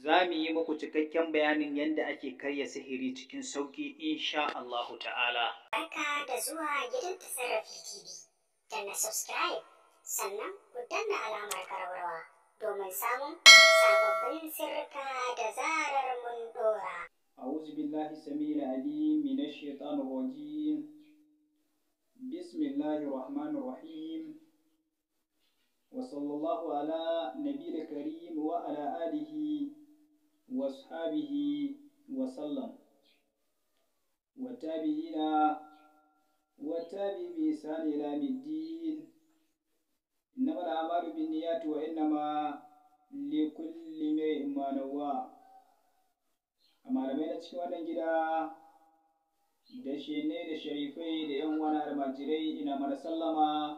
za mu yi muku cikakken bayanin yadda ake karya sihiri cikin sauƙi insha Allahu ta'ala. Barka da zuwa gidan tasarrafi TV. Danna subscribe sannan ku danna alamar karwarwa domin samun sababbin sirrika da zarar mun dora. أعوذ بالله السميع العليم من الشيطان الرجيم بسم الله الرحمن الرحيم وصلى الله على نبي الكريم وعلى آله وأصحابه وسلم والتابعين والتابع بإحسان إلى يوم الدين إنما الأعمال بالنيات وإنما لكل امرئ ما نوى a malamai na cikin wannan gida da shene da sharifai da yan wani almajirai ina mana sallama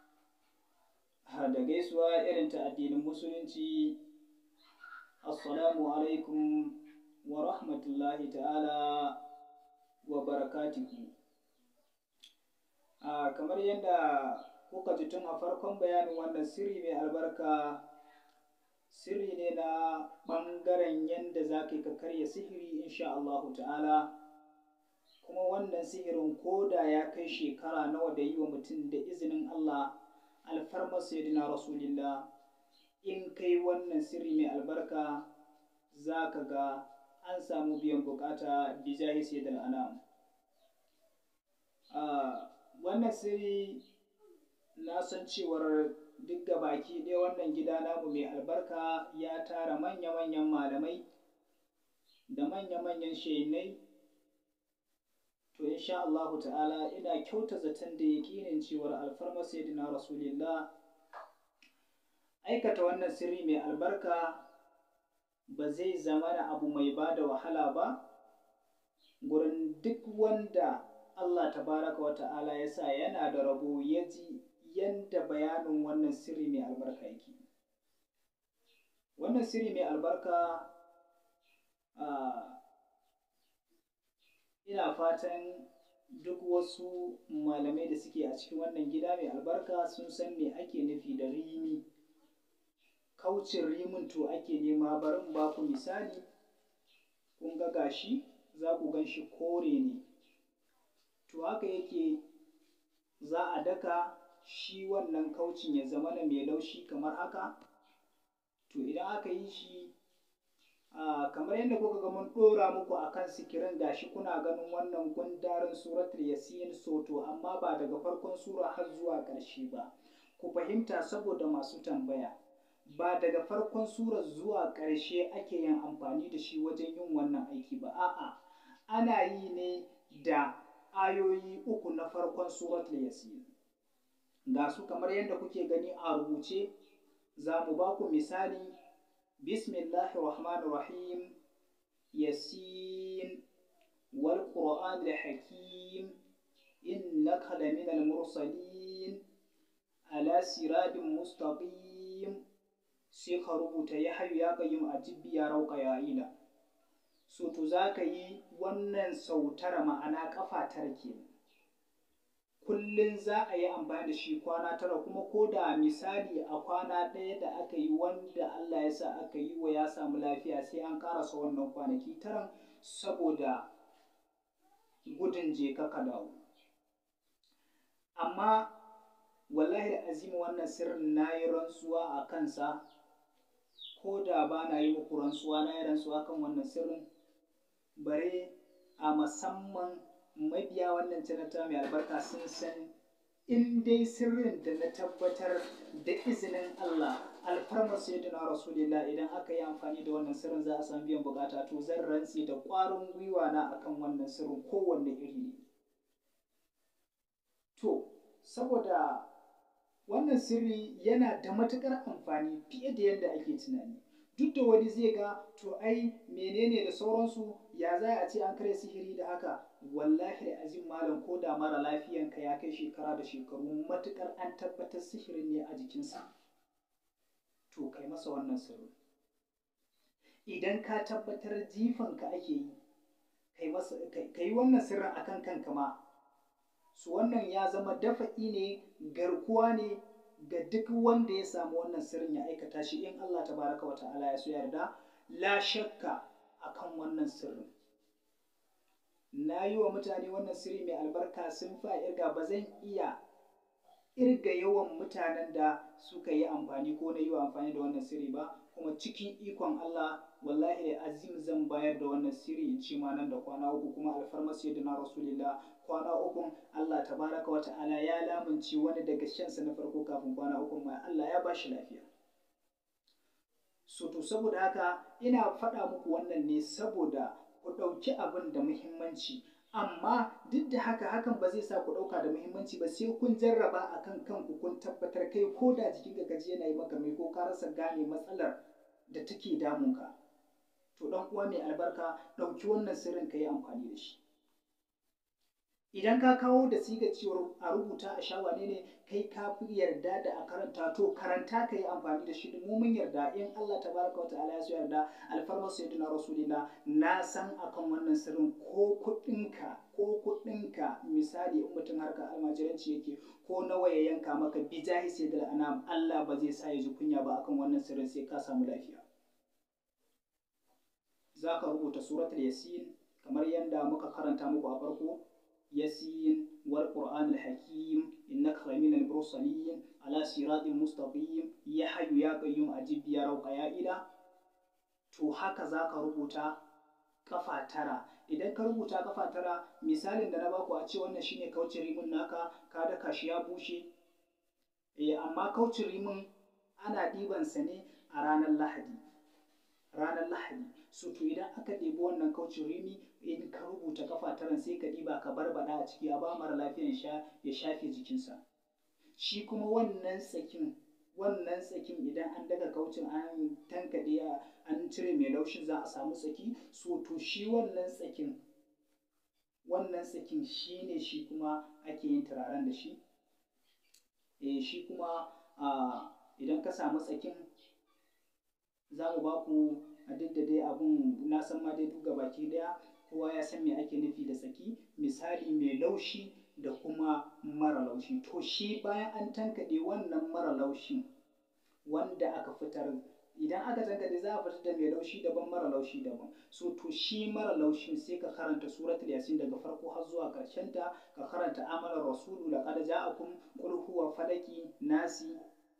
da gaisuwa irin ta addinin musulunci assalamu alaikum wa rahmatullahi ta'ala wa barakatuhu kamar yadda kuka ji tun a farkon bayanin wannan sirri mai albarka sirri ne na ɓangaren yadda za ka yi ka karya sihiri insha Allahu ta'ala kuma wannan sihirin koda ya kai shekara nawa da yi wa mutum da izinin Allah alfarmar sayyidina rasulillah in kai wannan sirri mai albarka za ka ga an samu biyan bukata bijahi sayyidul anam wannan sirri na san cewar duk da baki ɗaya wannan gida namu mai albarka ya tara manya-manyan malamai da manya-manyan shainai to insha Allahu ta'ala ina kyauta zaton da yaƙinin cewar alfarma sayyidina rasulillah aikata wannan sirri mai albarka ba zai zama da abu mai ba da wahala ba gurin duk wanda Allah tabaraka wa ta'ala ya sa yana da rabo ya ji yadda bayanin wannan sirri mai albarka yake wannan sirri mai albarka ina fatan duk wasu malamai da suke a cikin wannan gida mai albarka sun san me ake nufi da rimi kaucin rimin to ake nema barin ba ku misali kun ga gashi za ku gan shi kore ne to haka yake za a daka shi wannan kaucin ya zama na mai laushi kamar haka to idan aka yi shi kamar yadda kuka ga mun ɗora muku a kan sikirin gashi kuna ganin wannan gundarin suratul yasin soto amma ba daga farkon sura har zuwa ƙarshe ba ku fahimta saboda masu tambaya ba daga farkon sura zuwa ƙarshe ake yin amfani da shi wajen yin wannan aiki ba a'a ana yi ne da ayoyi uku na farkon suratul yasin ga su kamar yadda kuke gani a rubuce za mu ba ku misali bismillahi rahmanir rahim yasin wal qur'an hakim innaka laminal mursalin ala siradin mustaqim sai ka rubuta ya hayu ya qayyim ajibbi ya rauka ya ila so to za ka yi wannan sautara ma'ana kafa tara kenan kullum za a yi amfani da shi kwana tara kuma ko da misali a kwana ɗaya da aka yi wanda Allah ya sa aka yi wa ya samu lafiya sai an karasa wannan kwanaki taran saboda gudun je ka dawo amma wallahi azimi wannan sirrin na yi rantsuwa a kansa ko da ba na yi muku rantsuwa na yi rantsuwa kan wannan sirrin bare a musamman mabiya wannan canata mai albarka sun san in dai sirrin da na tabbatar da izinin Allah alfarmar sayyidina rasulillah idan aka yi amfani da wannan sirrin za a samu biyan bukata to zan rantsi da ƙwarin gwiwa na akan wannan sirrin kowanne iri ne to saboda wannan sirri yana da matuƙar amfani fiye da yadda ake tunani duk da wani zai ga to ai menene da sauransu ya za a ce an karya sihiri da haka wallahi da azim malam ko da mara lafiyanka ya kai shekara da shekaru matukar an tabbatar sihirin ne a jikinsa to kai masa wannan sirri idan ka tabbatar jifanka ake yi ka yi wannan sirrin akan kanka ma su wannan ya zama dafa'i ne garkuwa ne ga duk wanda ya samu wannan sirrin ya aikata shi in Allah tabaraka wa ta'ala ya so yarda la shakka akan wannan sirrin na yi wa mutane wannan sirri mai albarka sun fa irga ba zan iya irga yawan mutanen da suka yi amfani ko na yi wa amfani da wannan sirri ba kuma cikin ikon Allah wallahi da azim zan bayar da wannan sirri in ce ma nan da kwana uku kuma alfarmar sayyidina rasulillah kwana uku Allah tabaraka wa ta'ala ya lamunci wani daga shansa na farko kafin kwana uku ma Allah ya ba shi lafiya so to saboda haka ina faɗa muku wannan ne saboda ku ɗauki abin da muhimmanci amma duk da haka hakan ba zai sa ku ɗauka da muhimmanci ba sai kun jarraba a kan kanku kun tabbatar kai ko da jikin ka gaji yana yi maka mai ko ka rasa gane matsalar da take damunka to ɗan uwa mai albarka ɗauki wannan sirrin ka yi amfani da shi idan ka kawo da siga cewar a rubuta a sha wane ne kai ka fi yarda da a karanta to karanta ka yi amfani da shi mu mun yarda in Allah tabaraka wa ta'ala ya so yarda alfarmar sayyidina rasulina na san akan wannan sirrin ko kuɗinka ko kuɗinka misali in mutum harkar almajiranci yake ko nawa ya yanka maka bijahi sayyidil anam Allah ba zai sa ya ji kunya ba akan wannan sirrin sai ka samu lafiya za ka rubuta suratul yasin kamar yadda muka karanta muku a farko يسين والقرآن الحكيم إنك لمن المرسلين على صراط مستقيم يا حي يا قيوم أجب يا روق يا إله to haka za ka rubuta kafa tara idan ka rubuta kafa tara misalin da na baku a ce wannan shine kaucin rimin naka ka daka shi ya bushe eh amma kaucin rimin ana ɗibansa ne a ranar lahadi ranar lahadi so to idan aka ɗebi wannan kaucin rimi in ka rubuta kafa taran sai ka ɗiba ka barbada a ciki a ba mara lafiyan sha ya shafe jikinsa shi kuma wannan tsakin wannan tsakin idan an daga kaucin an tankaɗe an cire mai laushin za a samu tsaki so to shi wannan tsakin wannan tsakin shi ne shi kuma ake yin turaren da shi eh shi kuma idan ka samu tsakin za mu ba ku a duk da dai abun na san ma dai duka baki daya kowa ya san me ake nufi da tsaki misali mai laushi da kuma mara laushi to shi bayan an tankaɗe wannan mara laushin wanda aka fitar idan aka tankaɗe za a fitar da mai laushi daban mara laushi daban so to shi mara laushin sai ka karanta suratul yasin daga farko har zuwa ƙarshen ta ka karanta amalar rasulu laqad ja'akum qul huwa falaki nasi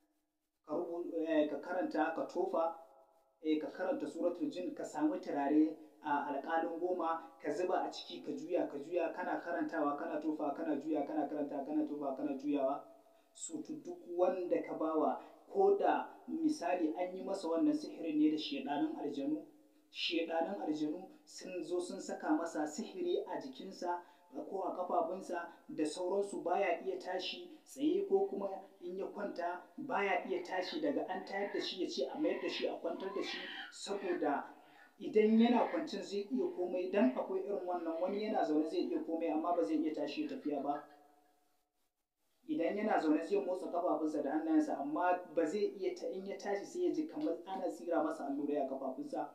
ka karanta ka tofa ka karanta suratul jin ka samu turare a alƙalin goma ka zuba a ciki ka juya ka juya kana karantawa kana tofa kana juya kana karanta kana tofa kana juyawa su duk wanda ka bawa ko da misali an yi masa wannan sihirin ne da shedanin aljanu shedanin aljanu sun zo sun saka masa sihiri a jikinsa ko a kafafunsa da sauransu baya iya tashi tsaye ko kuma in ya kwanta baya iya tashi daga an tayar da shi ya ce a mayar da shi a kwantar da shi saboda idan yana kwancin zai iya komai dan akwai irin wannan wani yana zaune zai iya komai amma ba zai iya tashi tafiya ba idan yana zaune zai motsa kafafunsa da hannayensa amma ba zai iya ta in ya tashi sai ya ji kamar ana tsira masa allurai a kafafunsa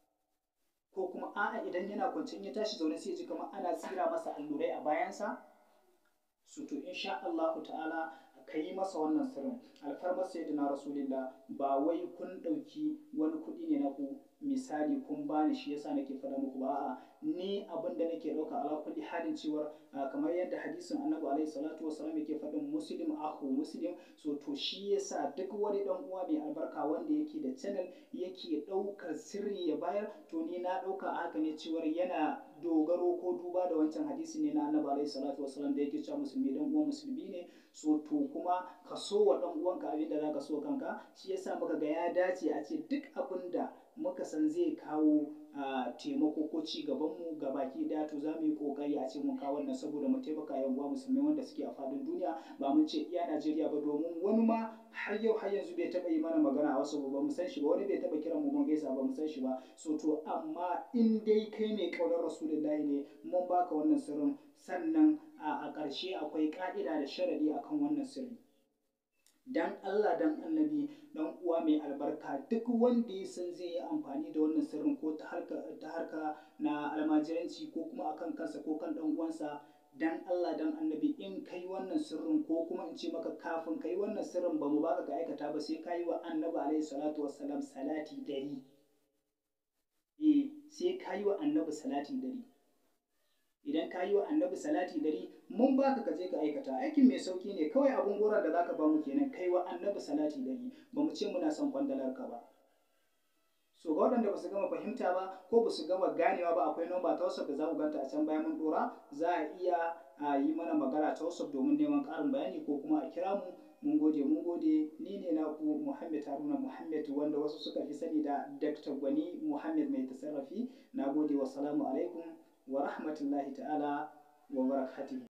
ko kuma a'a idan yana kwance in ya tashi zaune sai ya ji kamar ana tsira masa allurai a bayansa su to insha Allahu ta'ala ka yi masa wannan sirrin alfarmar sayyidina rasulillah ba wai kun ɗauki wani kuɗi ne na ku misali kun bani shi yasa nake faɗa muku ba a'a ni abin da nake ɗauka ala kulli halin cewar kamar yadda hadisin annabi alaihi salatu wasallam yake faɗin muslim akhu muslim so to shi yasa duk wani dan uwa mai albarka wanda yake da channel yake ɗaukar sirri ya bayar to ni na ɗauka a haka ne cewar yana dogaro ko duba da wancan hadisi ne na annabi alaihi salatu wasallam da yake cewa musulmi dan uwan musulmi ne so to kuma ka so wa dan uwanka abin da zaka so kanka shi yasa muka ga ya dace a ce duk abin da muka san zai kawo taimako ko ci gaban mu ga baki daya to za mu yi kokari a ce mun kawo wannan saboda mu taimaka yan uwa musulmai wanda suke a fadin duniya ba mun ce iya Najeriya ba domin wani ma har yau har yanzu bai taba yi mana magana a wasu ba mu san shi ba wani bai taba kiran mu mun gaisa ba mu san shi ba so to amma in dai kai mai kaunar rasulullahi ne mun baka wannan sirrin sannan a ƙarshe akwai ƙa'ida da sharadi akan wannan sirri dan Allah dan annabi dan uwa mai albarka duk wanda ya san zai yi amfani da wannan sirrin ko ta harka ta harka na almajiranci ko kuma akan kansa ko kan dan uwansa dan Allah dan annabi in kai wannan sirrin ko kuma in ce maka kafin kai wannan sirrin ba mu baka ka aikata ba sai ka yi wa annabi alaihi salatu wassalam salati dari sai ka yi wa annabi salati dari idan ka yi wa annabi salati dari mun baka ka je ka aikata aikin mai sauki ne kawai abun goron da zaka ba mu kenan kai wa annabi salati dari ba mu ce muna son kwandalar ka ba so ga waɗanda ba su gama fahimta ba ko ba su gama ganewa ba akwai namba ta WhatsApp da za ku ganta a can bayan mun dora za a iya a yi mana magana ta WhatsApp domin neman ƙarin bayani ko kuma a kira mu mun gode mun gode ni ne naku Muhammad Haruna Muhammad wanda wasu suka fi sani da Dr. Gwani Muhammad mai tasarrafi na gode wa salamu alaikum wa rahmatullahi ta'ala wa barakatuhu